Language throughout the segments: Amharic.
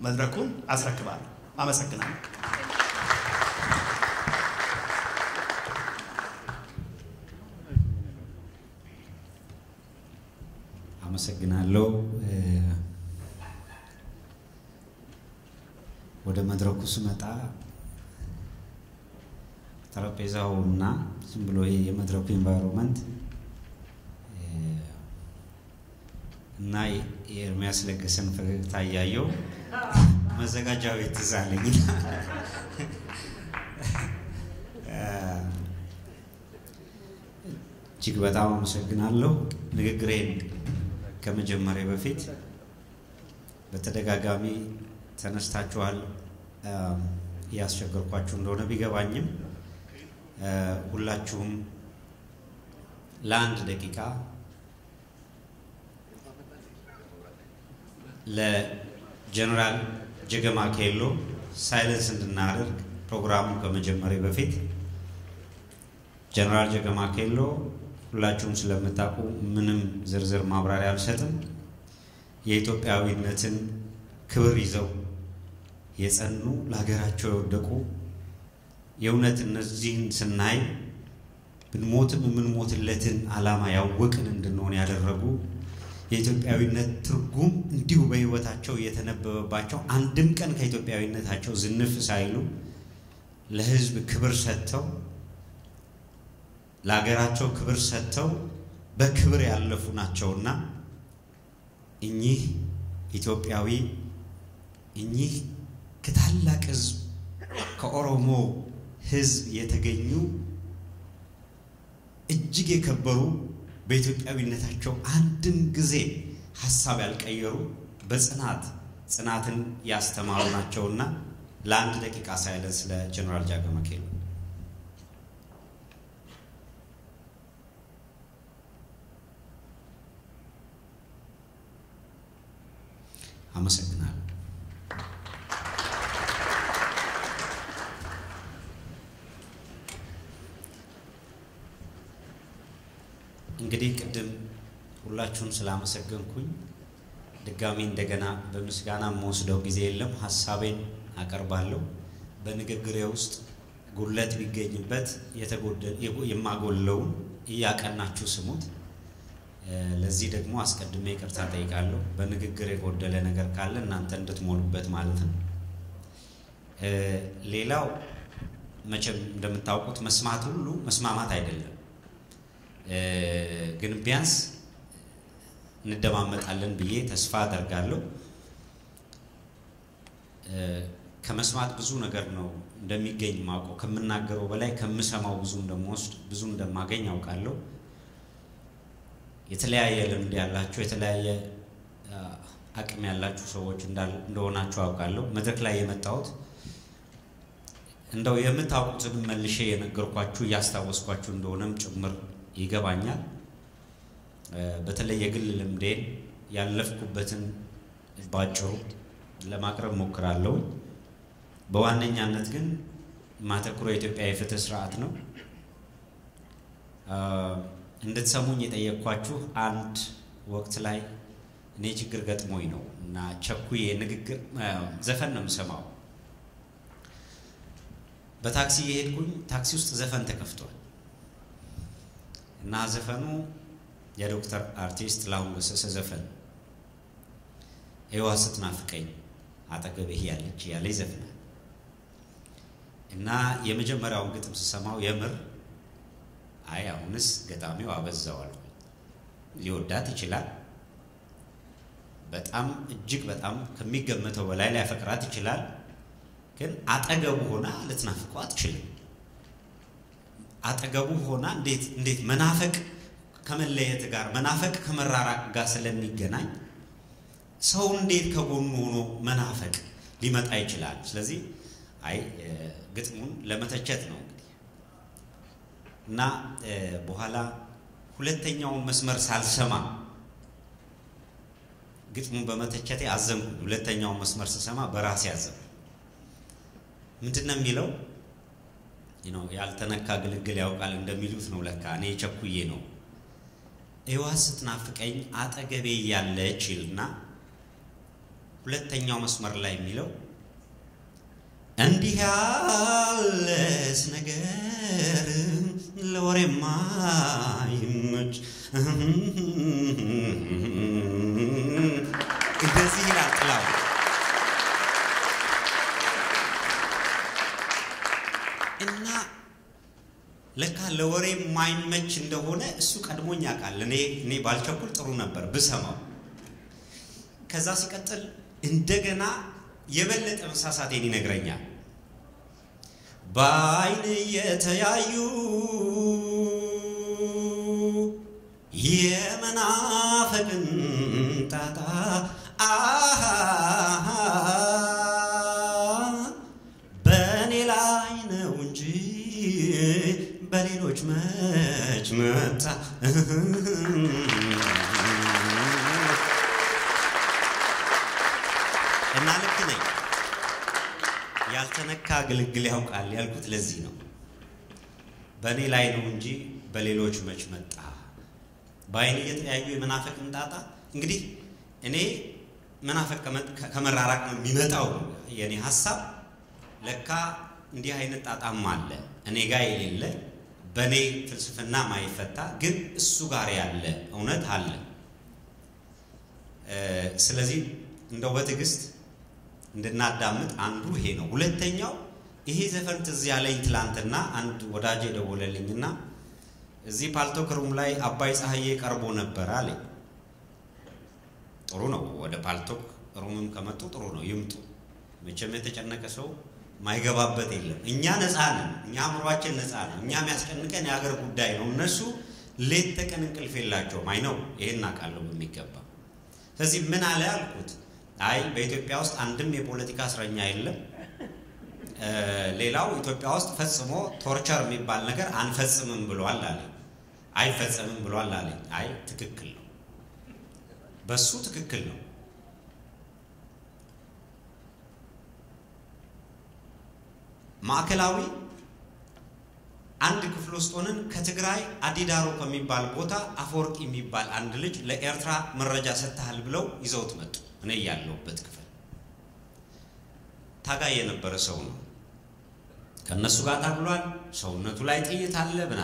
መድረኩን አስረክባለሁ። አመሰግናለሁ። አመሰግናለሁ። ወደ መድረኩ ስመጣ ጠረጴዛው እና ዝም ብሎ ይሄ የመድረኩ ኤንቫይሮንመንት እና የኤርሚያስ ለገሰን ፈገግታ እያየው መዘጋጃ ቤት ትዝ አለኝ። እጅግ በጣም አመሰግናለሁ። ንግግሬን ከመጀመሪያ በፊት በተደጋጋሚ ተነስታችኋል። እያስቸገርኳችሁ እንደሆነ ቢገባኝም ሁላችሁም ለአንድ ደቂቃ ለጀነራል ጀገማ ኬሎ ሳይለንስ እንድናደርግ ፕሮግራሙ ከመጀመሪያ በፊት ጀነራል ጀገማ ኬሎ ሁላችሁም ስለምታውቁ ምንም ዝርዝር ማብራሪያ አልሰጥም። የኢትዮጵያዊነትን ክብር ይዘው የጸኑ ለሀገራቸው የወደቁ የእውነት እነዚህን ስናይ ብንሞትም የምንሞትለትን ዓላማ ያወቅን እንድንሆን ያደረጉ የኢትዮጵያዊነት ትርጉም እንዲሁ በሕይወታቸው እየተነበበባቸው አንድም ቀን ከኢትዮጵያዊነታቸው ዝንፍ ሳይሉ ለሕዝብ ክብር ሰጥተው ለሀገራቸው ክብር ሰጥተው በክብር ያለፉ ናቸውና እኚህ ኢትዮጵያዊ እኚህ ከታላቅ ሕዝብ ከኦሮሞ ሕዝብ የተገኙ እጅግ የከበሩ በኢትዮጵያዊነታቸው አንድም ጊዜ ሀሳብ ያልቀየሩ በጽናት ጽናትን ያስተማሩ ናቸውና ለአንድ ደቂቃ ሳይለንስ ስለ ጀነራል ጃገማ ኬሎ አመሰግናለሁ። እንግዲህ ቅድም ሁላችሁን ስላመሰገንኩኝ ድጋሚ እንደገና በምስጋና የምወስደው ጊዜ የለም። ሀሳቤን አቀርባለሁ። በንግግሬ ውስጥ ጉድለት ቢገኝበት የማጎለውን እያቀናችሁ ስሙት። ለዚህ ደግሞ አስቀድሜ ይቅርታ ጠይቃለሁ። በንግግር የጎደለ ነገር ካለ እናንተ እንድትሞሉበት ማለት ነው። ሌላው መቼም እንደምታውቁት መስማት ሁሉ መስማማት አይደለም። ግን ቢያንስ እንደማመጣለን ብዬ ተስፋ አደርጋለሁ። ከመስማት ብዙ ነገር ነው እንደሚገኝ ማውቀው። ከምናገረው በላይ ከምሰማው ብዙ እንደምወስድ ብዙ እንደማገኝ አውቃለሁ። የተለያየ ልምድ ያላችሁ የተለያየ አቅም ያላችሁ ሰዎች እንደሆናችሁ አውቃለሁ። መድረክ ላይ የመጣሁት እንደው የምታውቁትን መልሼ የነገርኳችሁ እያስታወስኳችሁ እንደሆነም ጭምር ይገባኛል። በተለይ የግል ልምዴን ያለፍኩበትን ባጭሩ ለማቅረብ ሞክራለሁ። በዋነኛነት ግን ማተኩረው የኢትዮጵያ የፍትህ ስርዓት ነው። እንድትሰሙኝ የጠየቅኳችሁ አንድ ወቅት ላይ እኔ ችግር ገጥሞኝ ነው እና ቸኩዬ ንግግር ዘፈን ነው የምሰማው። በታክሲ የሄድኩኝ ታክሲ ውስጥ ዘፈን ተከፍቷል እና ዘፈኑ የዶክተር አርቲስት ጥላሁን ገሰሰ ዘፈን ይዋ ስትናፍቀኝ አጠገብህ ያለች ያለ ይዘፍናል እና የመጀመሪያውን ግጥም ስሰማው የምር አይ አሁንስ ገጣሚው አበዛዋል። ሊወዳት ይችላል። በጣም እጅግ በጣም ከሚገመተው በላይ ሊያፈቅራት ይችላል። ግን አጠገቡ ሆና ልትናፍቀው አትችልም። አጠገቡ ሆና እንዴት እንዴት መናፈቅ ከመለየት ጋር መናፈቅ ከመራራቅ ጋር ስለሚገናኝ ሰው እንዴት ከጎኑ ሆኖ መናፈቅ ሊመጣ ይችላል? ስለዚህ አይ ግጥሙን ለመተቸት ነው እንግዲህ እና በኋላ ሁለተኛውን መስመር ሳልሰማ ግጥሙን በመተቸቴ አዘንኩ። ሁለተኛውን መስመር ስሰማ በራሴ አዘንኩ። ምንድን ነው የሚለው? ያልተነካ ግልግል ያውቃል እንደሚሉት ነው። ለካ እኔ ቸኩዬ ነው። እዋ ስትናፍቀኝ አጠገቤ ያለች ይልና ሁለተኛው መስመር ላይ የሚለው እንዲህ ያለስ ነገር ለወሬ ማይመች እንደዚህ ይላል ጥላው። እና ለካ ለወሬ ማይመች እንደሆነ እሱ ቀድሞኝ ያውቃል። እኔ እኔ ባልቸኩል ጥሩ ነበር ብሰማው። ከዛ ሲቀጥል እንደገና የበለጠ መሳሳቴን ይነግረኛል። በአይን የተያዩ የመናፈቅን ጣጣ አሃ በእኔ ላይ ነው እንጂ በሌሎች መች መጣ። እና ልክ ነኝ። ያልተነካ ግልግል ያውቃል ያልኩት ለዚህ ነው። በእኔ ላይ ነው እንጂ በሌሎች መች መጣ። በአይን እየተያዩ የመናፈቅን ጣጣ እንግዲህ እኔ መናፈቅ ከመራራቅ ነው የሚመጣው የእኔ ሀሳብ። ለካ እንዲህ አይነት ጣጣም አለ እኔ ጋር የሌለ በእኔ ፍልስፍና ማይፈታ ግን እሱ ጋር ያለ እውነት አለ። ስለዚህ እንደው በትዕግስት እንድናዳምጥ አንዱ ይሄ ነው። ሁለተኛው ይሄ ዘፈን ትዝ ያለኝ ትላንትና አንድ ወዳጅ የደወለልኝና እዚህ ፓልቶክ ሩም ላይ አባይ ፀሐዬ ቀርቦ ነበር አለኝ። ጥሩ ነው። ወደ ፓልቶክ ሩምም ከመጡ ጥሩ ነው፣ ይምጡ። መቼም የተጨነቀ ሰው ማይገባበት የለም። እኛ ነፃ ነን። እኛ አእምሯችን ነፃ ነው። እኛ የሚያስጨንቀን የሀገር ጉዳይ ነው። እነሱ ሌት ተቀን እንቅልፍ የላቸውም። አይ ነው ይሄን አውቃለሁ በሚገባ። ስለዚህ ምን አለ አልኩት። አይ በኢትዮጵያ ውስጥ አንድም የፖለቲካ እስረኛ የለም። ሌላው ኢትዮጵያ ውስጥ ፈጽሞ ቶርቸር የሚባል ነገር አንፈጽምም ብሏል አለኝ። አይፈጸምም ብሏል አለኝ። አይ ትክክል ነው፣ በሱ ትክክል ነው። ማዕከላዊ አንድ ክፍል ውስጥ ሆነን ከትግራይ አዲዳሮ ከሚባል ቦታ አፈወርቂ የሚባል አንድ ልጅ ለኤርትራ መረጃ ሰጥተሃል ብለው ይዘውት መጡ። እኔ ያለሁበት ክፍል ታጋይ የነበረ ሰው ነው። ከእነሱ ጋር ታግሏል። ሰውነቱ ላይ ጥይት አለ ብና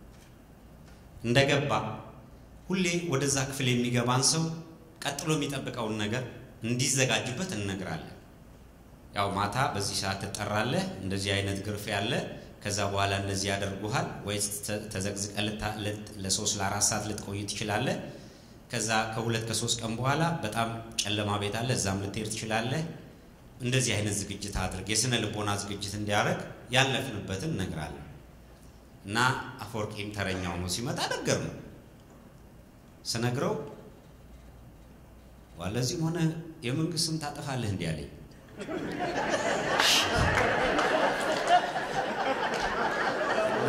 እንደገባ ሁሌ ወደዛ ክፍል የሚገባን ሰው ቀጥሎ የሚጠብቀውን ነገር እንዲዘጋጅበት እንነግራለን። ያው ማታ በዚህ ሰዓት ትጠራለህ፣ እንደዚህ አይነት ግርፍ ያለ ከዛ በኋላ እንደዚህ ያደርጉሃል፣ ወይ ተዘግዝቀ ለሶስት ለአራት ሰዓት ልትቆይ ትችላለህ። ከዛ ከሁለት ከሶስት ቀን በኋላ በጣም ጨለማ ቤት አለ፣ እዛም ልትሄድ ትችላለህ። እንደዚህ አይነት ዝግጅት አድርግ፣ የስነ ልቦና ዝግጅት እንዲያደርግ ያለፍንበትን እነግራለን። እና አፈወርቂም ተረኛው ነው ሲመጣ ነገር ነው ስነግረው ዋለዚህም ሆነ የመንግስት ስም ታጠፋለህ እንዲህ አለኝ። እና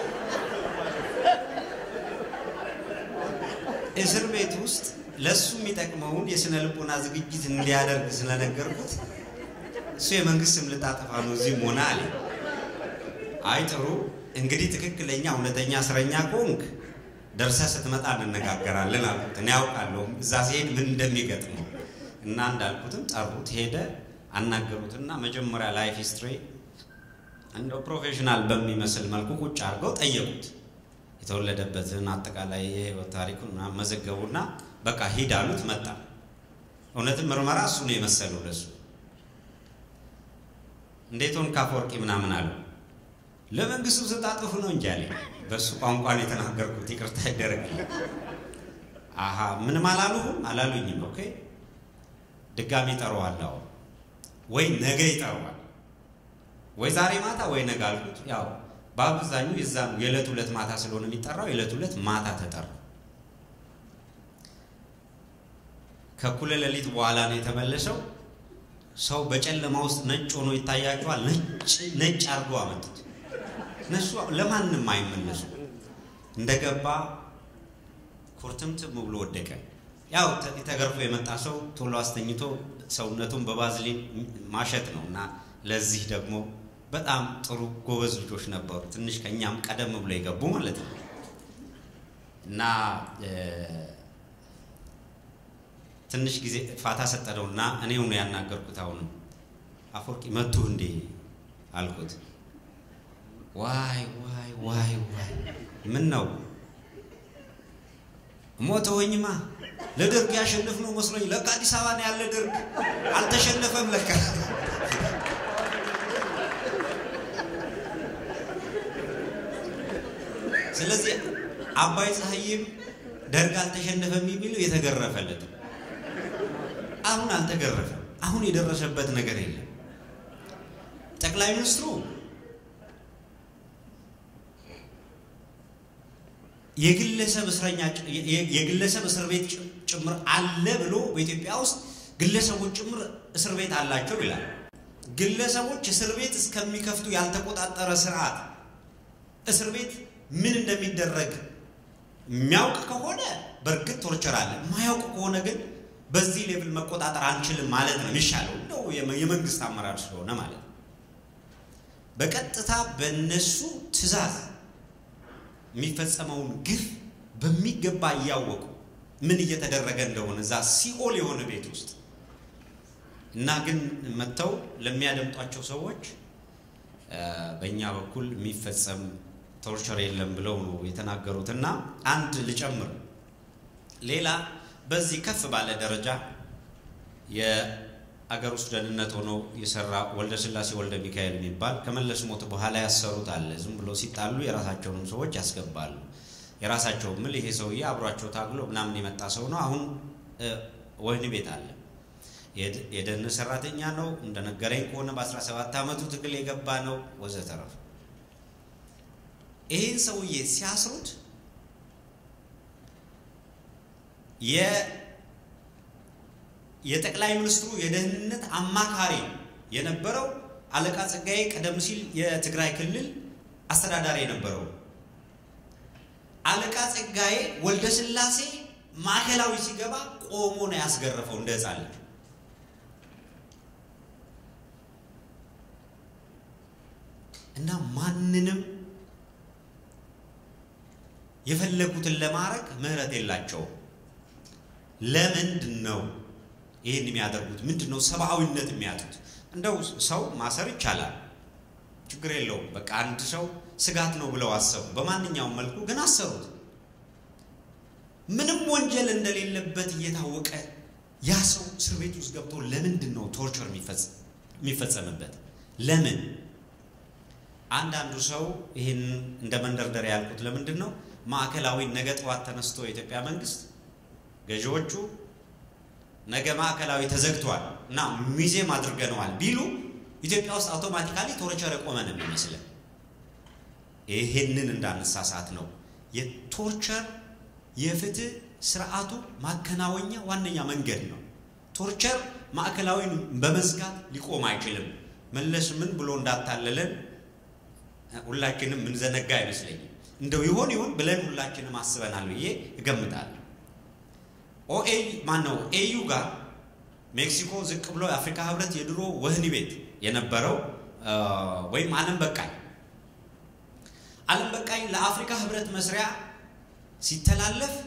እስር ቤት ውስጥ ለእሱ የሚጠቅመውን የስነ ልቦና ዝግጅት እንዲያደርግ ስለነገርኩት እሱ የመንግስት ስም ልታጠፋ ነው እዚህም ሆነ አለ። አይ ጥሩ እንግዲህ ትክክለኛ እውነተኛ እስረኛ ከሆንክ ደርሰህ ስትመጣ እንነጋገራለን አልኩት። እኔ ያውቃለሁ እዛ ሲሄድ ምን እንደሚገጥመው እና እንዳልኩትም ጠሩት፣ ሄደ፣ አናገሩትና መጀመሪያ ላይፍ ሂስትሪ እንደው ፕሮፌሽናል በሚመስል መልኩ ቁጭ አድርገው ጠየቁት። የተወለደበትን አጠቃላይ የህይወት ታሪኩን ምናምን መዘገቡና በቃ ሂድ አሉት። መጣ። እውነትም ምርመራ እሱ ነው የመሰለው ለሱ። እንዴት ሆንክ አፈወርቂ ምናምን አሉ። ለመንግስቱ ስታጥፉ ነው እንጂ አለኝ። በእሱ ቋንቋን የተናገርኩት ይቅርታ ይደረግልኝ። አሀ ምንም አላሉህም? አላሉኝም። ኦኬ ድጋሚ ይጠራዋል። አሁን ወይ ነገ ይጠራዋል፣ ወይ ዛሬ ማታ ወይ ነገ አልኩት። ያው በአብዛኙ የዛ የዕለት ሁለት ማታ ስለሆነ የሚጠራው የዕለት ሁለት ማታ ተጠራ። ከእኩለ ሌሊት በኋላ ነው የተመለሰው። ሰው በጨለማ ውስጥ ነጭ ሆኖ ይታያቸዋል። ነጭ ነጭ አድርገው አመጡት። እነሱ ለማንም አይመለሱ። እንደገባ ኩርትምትም ብሎ ወደቀ። ያው ተገርፎ የመጣ ሰው ቶሎ አስተኝቶ ሰውነቱን በባዝሊን ማሸት ነው እና ለዚህ ደግሞ በጣም ጥሩ ጎበዝ ልጆች ነበሩ። ትንሽ ከእኛም ቀደም ብሎ የገቡ ማለት ነው እና ትንሽ ጊዜ ፋታ ሰጠነውና እኔው ነው ያናገርኩት። አሁን አፈወርቂ መቱ እንዴ አልኩት። ዋይ ዋይ ዋይ ዋይ ምን ነው ሞተወኝማ ለደርግ ያሸንፍ ነው መስሎኝ፣ ለካ አዲስ አበባ ነው ያለ ደርግ አልተሸነፈም ለካ። ስለዚህ አባይ ፀሐይም ደርግ አልተሸነፈም የሚለው የተገረፈለት ነው። አሁን አልተገረፈም። አሁን የደረሰበት ነገር የለም። ጠቅላይ ሚኒስትሩ የግለሰብ እስረኛ የግለሰብ እስር ቤት ጭምር አለ ብሎ በኢትዮጵያ ውስጥ ግለሰቦች ጭምር እስር ቤት አላቸው ይላል። ግለሰቦች እስር ቤት እስከሚከፍቱ ያልተቆጣጠረ ስርዓት እስር ቤት ምን እንደሚደረግ የሚያውቅ ከሆነ በእርግጥ ቶርቸር አለ። የማያውቅ ከሆነ ግን በዚህ ሌቭል መቆጣጠር አንችልም ማለት ነው የሚሻለው፣ እንደው የመንግስት አመራር ስለሆነ ማለት ነው። በቀጥታ በእነሱ ትዕዛዝ የሚፈጸመውን ግፍ በሚገባ እያወቁ ምን እየተደረገ እንደሆነ እዛ ሲኦል የሆነ ቤት ውስጥ እና ግን መጥተው ለሚያደምጧቸው ሰዎች በእኛ በኩል የሚፈጸም ቶርቸር የለም ብለው ነው የተናገሩት። እና አንድ ልጨምር፣ ሌላ በዚህ ከፍ ባለ ደረጃ የአገር ውስጥ ደህንነት ሆኖ የሰራ ወልደ ስላሴ ወልደ ሚካኤል የሚባል ከመለስ ሞት በኋላ ያሰሩት አለ። ዝም ብሎ ሲጣሉ የራሳቸውንም ሰዎች ያስገባሉ። የራሳቸው ምል ይሄ ሰውዬ አብሯቸው ታግሎ ምናምን የመጣ ሰው ነው። አሁን ወህኒ ቤት አለ። የደህን ሰራተኛ ነው እንደነገረኝ ከሆነ በ17 ዓመቱ ትግል የገባ ነው ወዘተረፈ። ይህን ሰውዬ ሲያስሩት የጠቅላይ ሚኒስትሩ የደህንነት አማካሪ የነበረው አለቃ ጸጋዬ ቀደም ሲል የትግራይ ክልል አስተዳዳሪ የነበረው አለቃ ጸጋዬ ወልደ ስላሴ ማዕከላዊ ሲገባ ቆሞ ነው ያስገረፈው እንደ ሕፃን ልጅ። እና ማንንም የፈለጉትን ለማድረግ ምህረት የላቸውም። ለምንድን ነው ይህን የሚያደርጉት? ምንድን ነው ሰብአዊነት የሚያጡት? እንደው ሰው ማሰር ይቻላል፣ ችግር የለውም። በቃ አንድ ሰው ስጋት ነው ብለው አሰቡ። በማንኛውም መልኩ ግን አሰሩት። ምንም ወንጀል እንደሌለበት እየታወቀ ያ ሰው እስር ቤት ውስጥ ገብቶ ለምንድን ነው ቶርቸር የሚፈጸምበት? ለምን? አንዳንዱ ሰው ይህን እንደ መንደርደሪያ ያልኩት ለምንድን ነው ማዕከላዊ ነገ ጠዋት ተነስቶ የኢትዮጵያ መንግስት ገዢዎቹ ነገ ማዕከላዊ ተዘግቷል እና ሚዜም አድርገነዋል ቢሉ ኢትዮጵያ ውስጥ አውቶማቲካሊ ቶርቸር የቆመ ነው የሚመስለን። ይሄንን እንዳነሳሳት ነው የቶርቸር የፍትህ ስርዓቱ ማከናወኛ ዋነኛ መንገድ ነው። ቶርቸር ማዕከላዊን በመዝጋት ሊቆም አይችልም። መለስ ምን ብሎ እንዳታለለን ሁላችንም ምንዘነጋ አይመስለኝም። እንደው ይሆን ይሆን ብለን ሁላችንም አስበናል ብዬ እገምታለሁ። ኦኤ ማን ነው ኤዩ ጋር ሜክሲኮ ዝቅ ብሎ የአፍሪካ ህብረት የድሮ ወህኒ ቤት የነበረው ወይም ዓለም በቃኝ ዓለም በቃኝ ለአፍሪካ ህብረት መስሪያ ሲተላለፍ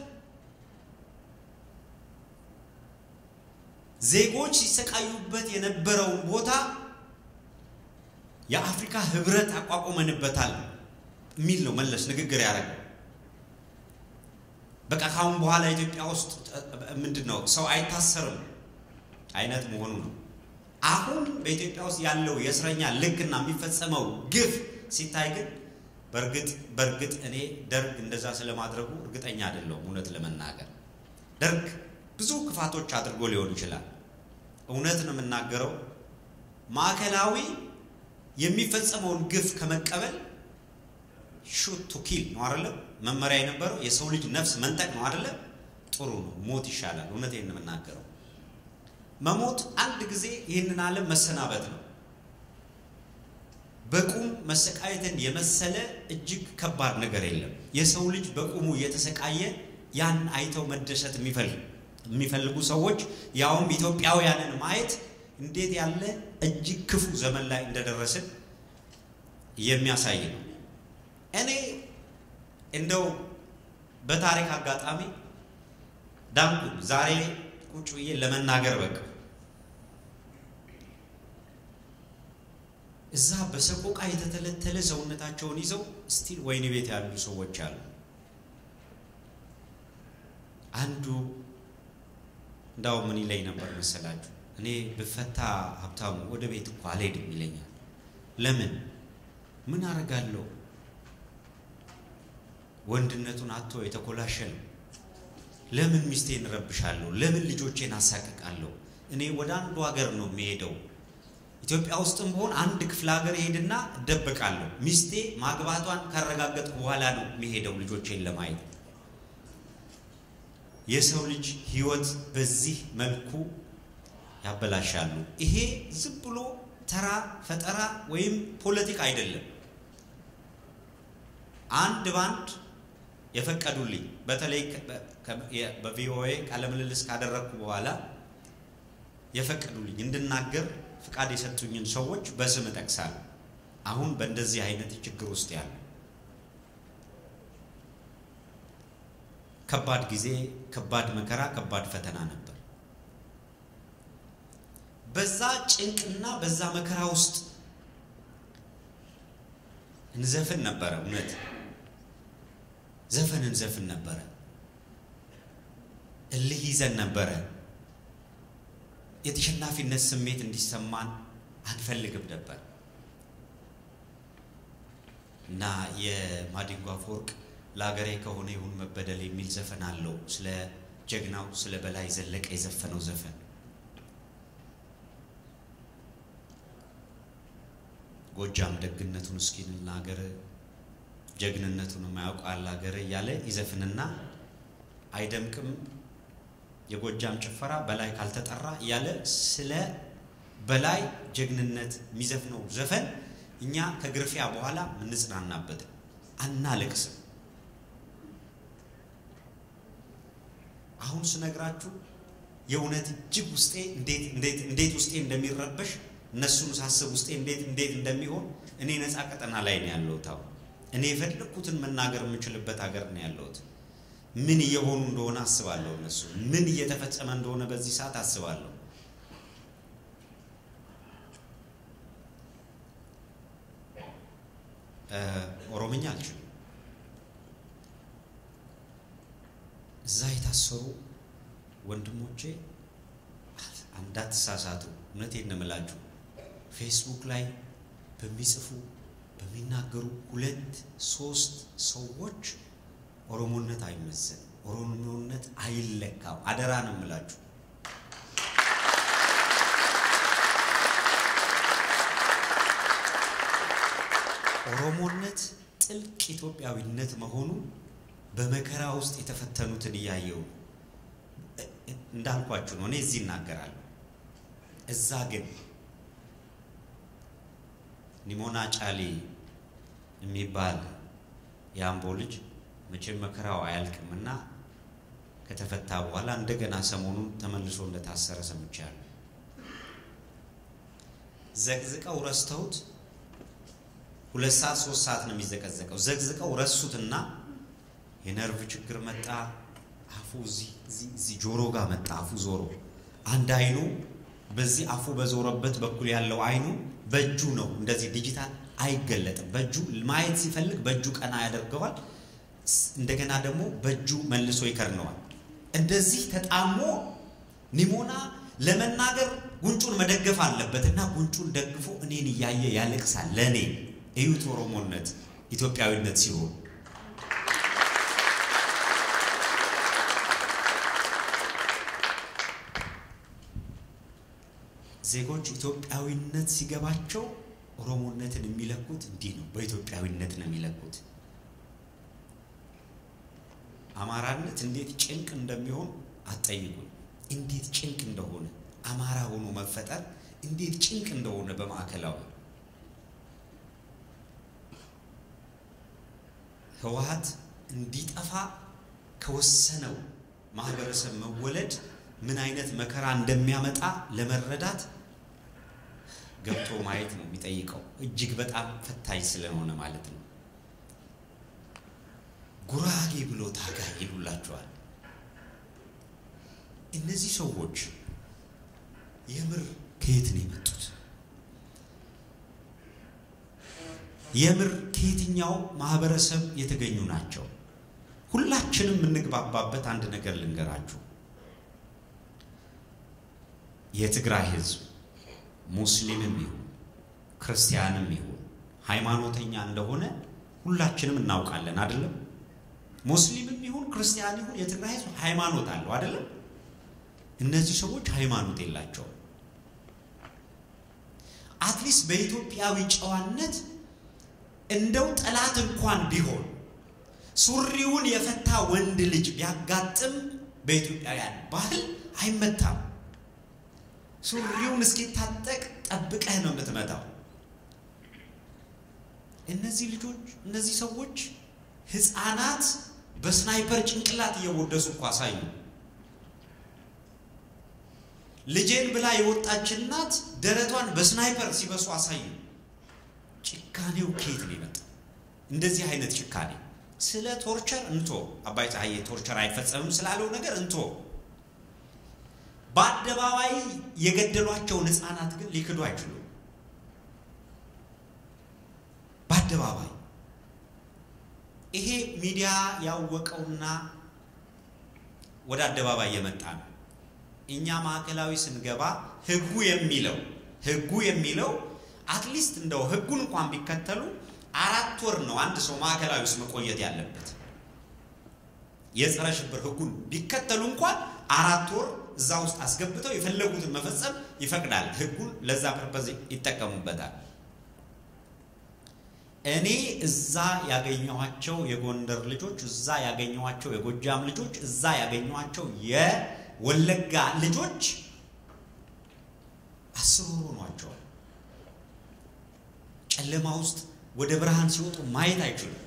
ዜጎች ሲሰቃዩበት የነበረውን ቦታ የአፍሪካ ህብረት አቋቁመንበታል የሚል ነው መለስ ንግግር ያደረገው። በቃ ካሁን በኋላ ኢትዮጵያ ውስጥ ምንድን ነው ሰው አይታሰርም አይነት መሆኑ ነው። አሁን በኢትዮጵያ ውስጥ ያለው የእስረኛ ልክና የሚፈጸመው ግፍ ሲታይ ግን በእርግጥ በእርግጥ እኔ ደርግ እንደዛ ስለማድረጉ እርግጠኛ አይደለሁም። እውነት ለመናገር ደርግ ብዙ ክፋቶች አድርጎ ሊሆን ይችላል። እውነት ነው የምናገረው። ማዕከላዊ የሚፈጸመውን ግፍ ከመቀበል ሹት ቱ ኪል ነው አይደለም መመሪያ የነበረው የሰው ልጅ ነፍስ መንጠቅ ነው አይደለም። ጥሩ ነው፣ ሞት ይሻላል። እውነቴን ነው የምናገረው። መሞት አንድ ጊዜ ይህንን ዓለም መሰናበት ነው። በቁም መሰቃየትን የመሰለ እጅግ ከባድ ነገር የለም። የሰው ልጅ በቁሙ እየተሰቃየ ያን አይተው መደሰት የሚፈልጉ ሰዎች ያውም ኢትዮጵያውያንን ማየት እንዴት ያለ እጅግ ክፉ ዘመን ላይ እንደደረስን የሚያሳይ ነው። እኔ እንደው በታሪክ አጋጣሚ ዳንኩኝ። ዛሬ ቁጭ ብዬ ለመናገር በቃ እዛ በሰቆቃ የተተለተለ ሰውነታቸውን ይዘው ስቲል ወህኒ ቤት ያሉ ሰዎች አሉ። አንዱ እንዳው ምን ይለኝ ነበር መሰላችሁ? እኔ ብፈታ ሀብታሙ ወደ ቤት እኮ አልሄድም ይለኛል። ለምን? ምን አረጋለሁ? ወንድነቱን አጥቶ የተኮላሸ ነው። ለምን ሚስቴን እረብሻለሁ? ለምን ልጆቼን አሳቅቃለሁ? እኔ ወደ አንዱ ሀገር ነው የሚሄደው። ኢትዮጵያ ውስጥም ቢሆን አንድ ክፍለ ሀገር ሄድና እደበቃለሁ። ሚስቴ ማግባቷን ካረጋገጥኩ በኋላ ነው የሚሄደው ልጆቼን ለማየት። የሰው ልጅ ሕይወት በዚህ መልኩ ያበላሻሉ። ይሄ ዝም ብሎ ተራ ፈጠራ ወይም ፖለቲካ አይደለም። አንድ ባንድ የፈቀዱልኝ በተለይ በቪኦኤ ቃለ ምልልስ ካደረግኩ በኋላ የፈቀዱልኝ እንድናገር ፍቃድ የሰጡኝን ሰዎች በስም እጠቅሳለሁ። አሁን በእንደዚህ አይነት ችግር ውስጥ ያሉ ከባድ ጊዜ፣ ከባድ መከራ፣ ከባድ ፈተና ነበር። በዛ ጭንቅና በዛ መከራ ውስጥ እንዘፍን ነበረ። እውነት ዘፈን እንዘፍን ነበረ። እልህ ይዘን ነበረ። የተሸናፊነት ስሜት እንዲሰማን አንፈልግም ነበር እና የማዲንጎ አፈወርቅ ለሀገሬ ከሆነ ይሁን መበደል የሚል ዘፈን አለው። ስለ ጀግናው ስለ በላይ ዘለቀ የዘፈነው ዘፈን ጎጃም ደግነቱን እስኪ ልናገር ጀግንነቱን የማያውቃል ሀገር እያለ ይዘፍንና አይደምቅም የጎጃም ጭፈራ በላይ ካልተጠራ እያለ ስለ በላይ ጀግንነት የሚዘፍነው ዘፈን እኛ ከግርፊያ በኋላ ምንጽናናበት አናለቅስም። አሁን ስነግራችሁ የእውነት እጅግ ውስጤ እንዴት እንዴት እንዴት ውስጤ እንደሚረበሽ እነሱን ሳስብ ውስጤ እንዴት እንዴት እንደሚሆን እኔ ነፃ ቀጠና ላይ ነው ያለሁት። አሁን እኔ የፈለግኩትን መናገር የምችልበት ሀገር ነው ያለሁት። ምን እየሆኑ እንደሆነ አስባለሁ። እነሱ ምን እየተፈጸመ እንደሆነ በዚህ ሰዓት አስባለሁ። ኦሮምኛ አልችልም። እዛ የታሰሩ ወንድሞቼ እንዳትሳሳቱ፣ እውነቴን ነው የምላችሁ። ፌስቡክ ላይ በሚጽፉ በሚናገሩ ሁለት ሶስት ሰዎች ኦሮሞነት አይመዘን፣ ኦሮሞነት አይለካም። አደራ ነው የምላችሁ። ኦሮሞነት ጥልቅ ኢትዮጵያዊነት መሆኑ በመከራ ውስጥ የተፈተኑትን እያየው እንዳልኳችሁ ነው። እኔ እዚህ እናገራለሁ። እዛ ግን ኒሞና ጫሊ የሚባል የአምቦ ልጅ መቼም መከራው አያልቅምና ከተፈታ በኋላ እንደገና ሰሞኑን ተመልሶ እንደታሰረ ሰምቻለሁ። ዘቅዝቀው ረስተውት ሁለት ሰዓት ሶስት ሰዓት ነው የሚዘቀዘቀው። ዘቅዝቀው ረሱትና የነርቭ ችግር መጣ። አፉ እዚህ ጆሮ ጋር መጣ። አፉ ዞሮ አንድ አይኑ በዚህ አፉ በዞረበት በኩል ያለው አይኑ በእጁ ነው እንደዚህ ዲጂታል አይገለጥም። በእጁ ማየት ሲፈልግ በእጁ ቀና ያደርገዋል። እንደገና ደግሞ በእጁ መልሶ ይከርነዋል። እንደዚህ ተጣሞ ኒሞና ለመናገር ጉንጩን መደገፍ አለበት እና ጉንጩን ደግፎ እኔን እያየ ያለቅሳል። ለእኔ እዩት ኦሮሞነት ኢትዮጵያዊነት ሲሆን ዜጎች ኢትዮጵያዊነት ሲገባቸው ኦሮሞነትን የሚለኩት እንዲህ ነው። በኢትዮጵያዊነት ነው የሚለኩት። አማራነት እንዴት ጭንቅ እንደሚሆን አትጠይቁኝ። እንዴት ጭንቅ እንደሆነ አማራ ሆኖ መፈጠር እንዴት ጭንቅ እንደሆነ በማዕከላዊ ህወሓት እንዲጠፋ ከወሰነው ማህበረሰብ መወለድ ምን አይነት መከራ እንደሚያመጣ ለመረዳት ገብቶ ማየት ነው የሚጠይቀው። እጅግ በጣም ፈታኝ ስለሆነ ማለት ነው። ጉራጌ ብሎ ታጋይ ይሉላቸዋል። እነዚህ ሰዎች የምር ከየት ነው የመጡት? የምር ከየትኛው ማህበረሰብ የተገኙ ናቸው? ሁላችንም የምንግባባበት አንድ ነገር ልንገራችሁ። የትግራይ ህዝብ ሙስሊምም ይሁን ክርስቲያንም ይሁን ሃይማኖተኛ እንደሆነ ሁላችንም እናውቃለን አይደለም? ሙስሊምም ይሁን ክርስቲያን ይሁን የትግራይ ህዝብ ሃይማኖት አለው አይደለም? እነዚህ ሰዎች ሃይማኖት የላቸውም። አትሊስት በኢትዮጵያዊ ጨዋነት እንደው ጠላት እንኳን ቢሆን ሱሪውን የፈታ ወንድ ልጅ ቢያጋጥም በኢትዮጵያውያን ባህል አይመታም። ሱሪውን እስኪታጠቅ ጠብቀህ ነው የምትመታው። እነዚህ ልጆች እነዚህ ሰዎች ህፃናት በስናይፐር ጭንቅላት እየወደሱ እኮ አሳዩ። ልጄን ብላ የወጣች እናት ደረቷን በስናይፐር ሲበሱ አሳዩ። ጭካኔው ከየት ነው የመጣው? እንደዚህ አይነት ጭካኔ ስለ ቶርቸር እንቶ አባይ ፀሐዬ ቶርቸር አይፈጸምም ስላለው ነገር እንቶ በአደባባይ የገደሏቸውን ህፃናት ግን ሊክዱ አይችሉም። በአደባባይ ይሄ ሚዲያ ያወቀውና ወደ አደባባይ የመጣ ነው። እኛ ማዕከላዊ ስንገባ ህጉ የሚለው ህጉ የሚለው አትሊስት እንደው ህጉን እንኳን ቢከተሉ አራት ወር ነው አንድ ሰው ማዕከላዊ ውስጥ መቆየት ያለበት። የጸረ ሽብር ህጉን ቢከተሉ እንኳን አራት ወር እዛ ውስጥ አስገብተው የፈለጉትን መፈጸም ይፈቅዳል። ህጉን ለዛ ፐርፐዝ ይጠቀሙበታል። እኔ እዛ ያገኘኋቸው የጎንደር ልጆች፣ እዛ ያገኘኋቸው የጎጃም ልጆች፣ እዛ ያገኘኋቸው የወለጋ ልጆች አስር ወር ሆኗቸዋል። ጨለማ ውስጥ ወደ ብርሃን ሲወጡ ማየት አይችሉም።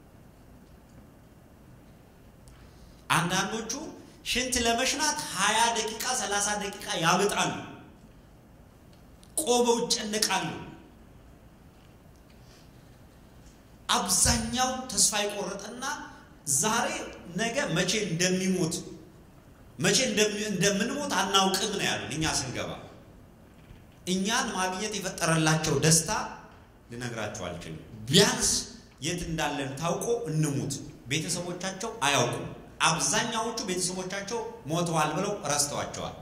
አንዳንዶቹ ሽንት ለመሽናት ሀያ ደቂቃ ሰላሳ ደቂቃ ያመጣሉ። ቆመው ይጨነቃሉ። አብዛኛው ተስፋ የቆረጠና ዛሬ ነገ መቼ እንደሚሞት መቼ እንደምንሞት አናውቅም ነው ያሉን። እኛ ስንገባ እኛን ማግኘት የፈጠረላቸው ደስታ ልነግራቸው አልችልም። ቢያንስ የት እንዳለን ታውቆ እንሙት። ቤተሰቦቻቸው አያውቁም። አብዛኛዎቹ ቤተሰቦቻቸው ሞተዋል ብለው ረስተዋቸዋል።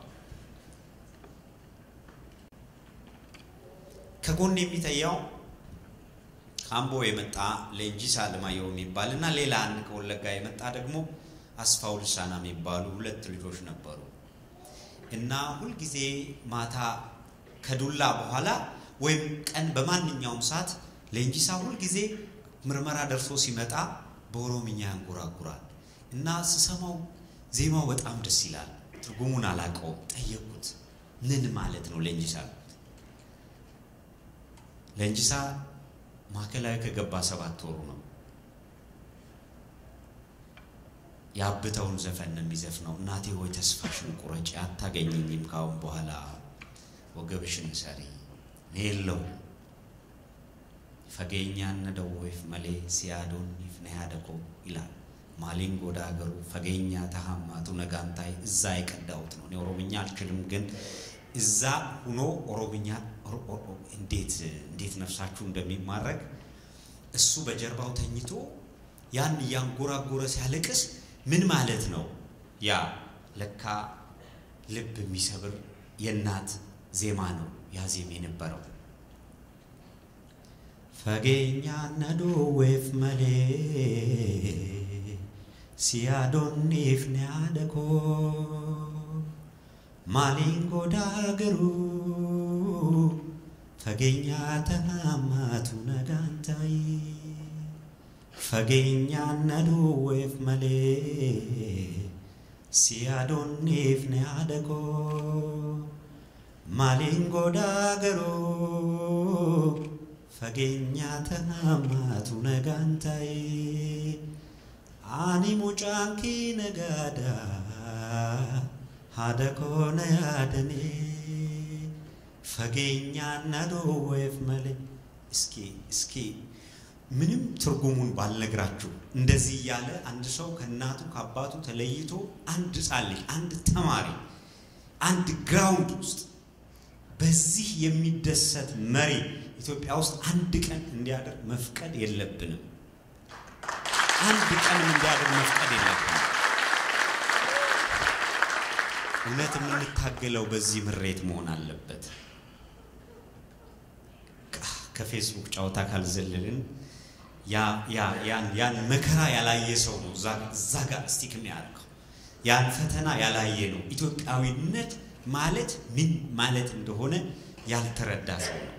ከጎን የሚተያው ከአምቦ የመጣ ሌንጂሳ አለማየሁ የሚባል እና ሌላ አንድ ከወለጋ የመጣ ደግሞ አስፋው ልሳና የሚባሉ ሁለት ልጆች ነበሩ እና ሁልጊዜ ማታ ከዱላ በኋላ ወይም ቀን በማንኛውም ሰዓት ሌንጂሳ ሁልጊዜ ምርመራ ደርሶ ሲመጣ በኦሮምኛ ያንጎራጉራል እና ስሰማው ዜማው በጣም ደስ ይላል። ትርጉሙን አላውቀውም። ጠየቁት፣ ምን ማለት ነው ሌንጂሳ? ሌንጂሳ ማዕከላዊ ከገባ ሰባት ወሩ ነው። የአብተውን ዘፈን ነው የሚዘፍነው። እናቴ ሆይ ተስፋሽን ቁረጪ፣ አታገኘኝም ካሁን በኋላ ወገብሽን ሰሪ ኔለው ፈገኛነ ደወይፍ መሌ ሲያዶን ይፍነያደኮ ይላል። ማሊን ጎዳ ሀገሩ ፈገኛ ተሃማቱ ነጋንታይ እዛ የቀዳሁት ነው። እኔ ኦሮምኛ አልችልም፣ ግን እዛ ሁኖ ኦሮምኛ እንዴት እንዴት ነፍሳችሁ እንደሚማረክ እሱ በጀርባው ተኝቶ ያን እያንጎራጎረ ሲያለቅስ ምን ማለት ነው? ያ ለካ ልብ የሚሰብር የእናት ዜማ ነው ያ ዜማ የነበረው። ፈጌኛ ነዶ ዌፍ መሌ ሲያዶኒፍ ኒያደኮ ማሊን ጎዳ ገሩ ፈጌኛ ተናማቱ ነጋንታይ ፈጌኛ ነዶ ዌፍ መሌ ሲያዶኒፍ ኒያደኮ ማሊን ጎዳ ገሩ ፈጌኛ ተናማቱ ነጋንታይ አኒ ሙጫንኪ ነጋዳ ሀደኮነ ያደኔ ፈጌኛ ነዶ ወይፍ መሌ እስኪ እስኪ ምንም ትርጉሙን ባልነግራችሁ እንደዚህ እያለ አንድ ሰው ከእናቱ ከአባቱ ተለይቶ አንድ ሕፃን ልጅ አንድ ተማሪ አንድ ግራውንድ ውስጥ በዚህ የሚደሰት መሪ ኢትዮጵያ ውስጥ አንድ ቀን እንዲያደር መፍቀድ የለብንም። አንድ ቀንም እንዲያደር መፍቀድ የለብንም። እውነት የምንታገለው በዚህ ምሬት መሆን አለበት። ከፌስቡክ ጨዋታ ካልዘለልን ያን መከራ ያላየ ሰው ነው እዛ ጋር ስቲክ የሚያደርገው። ያን ፈተና ያላየ ነው ኢትዮጵያዊነት ማለት ምን ማለት እንደሆነ ያልተረዳ ሰው ነው።